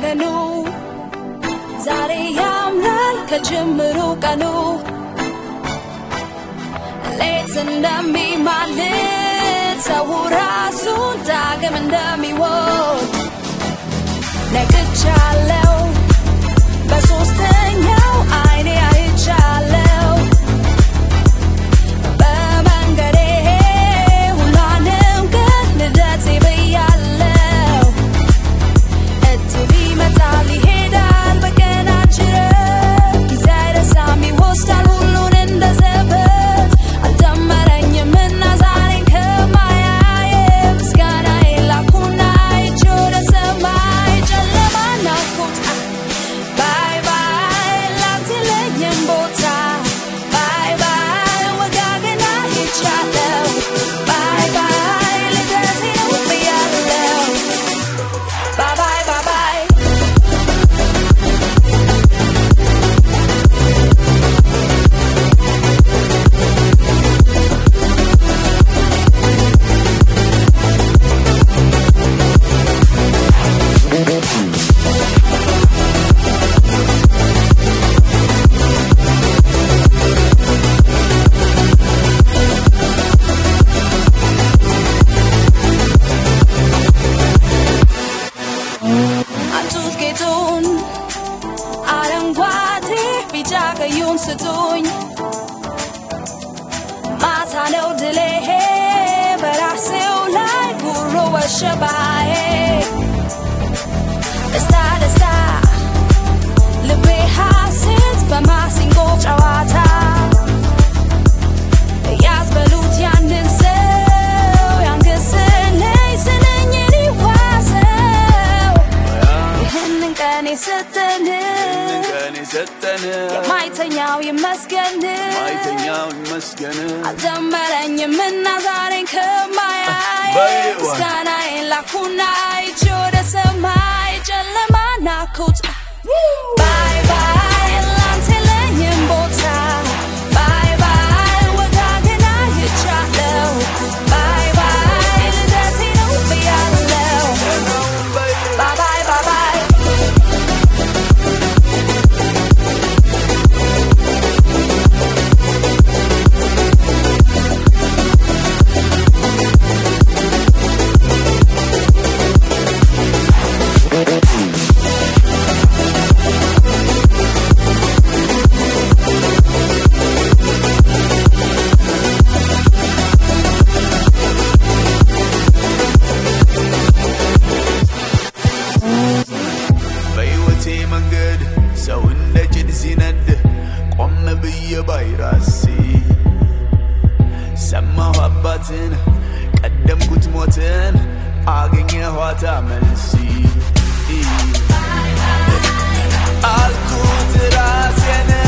ባለኑ ዛሬ ያምራል ከጅምሩ ቀኑ ሌት እንደሚማልድ ሰው ራሱን ዳግም እንደሚወድ ነቅቻለው በሶስተኛው አይኔ አይቻለው በመንገዴ ሁሏንም ግን ልደቴ ብያለው እድል ይመጣል ይሄዳል በቀናችን ጊዜ አይረሳም ይወስዳል ሁሉን እንደ ዘበት አልደመረኝም እና ዛሬን ከማያየ ምስጋናዬን ላኩና አይቼ ወደ ሰማይ ጨለማ ናፍቆት ባይ ባይ ላንተ የለኝም ቦታ ባይ ባይ ወጋገን አይቻለው ባይ ባይ ልደቴ ነው ብያለው ባይ ባይ ባይ ባይ አቱት ጌጡን አረንጓዴ ቢጫ ቀዩን ስጡኝ ማታ ነው ድሌ በራሴው ላይ ጉሮ ወሸባዬ ደስታ ደስታ ልቤ ሐሴት በማሲንቆ ጨዋታ ያዝበሉት ያንን ሰው ያንገስልኝ ስለኝ ሊዋሰው ይህንን ቀን የሰጠን ቀን የሰጠን የማይተኛው ይመስገን ማይተኛው ይመስገን አልደመረኝም እና ዛሬን ከማያይ በይዋ። ምስጋናዬን ላኩና አይቼ ወደ ሰማይ ጨለማ ናኩት ባይ ባይ ላንተ የለኝም ቦታ ባይ ባይ ወጋገን አይቻለው ባይ ባይ ልደቴ ነው ብያለው ባይ ባይ ባይ ባይ በሕይወቴ መንገድ ሰው እንደ ጭድ ሲነድ ቆም ብዬ ባይራሴ ሰማሁ አባትን ቀደምኩት ሞትን አገኘኋታ መልሲ አልኩት ራሴን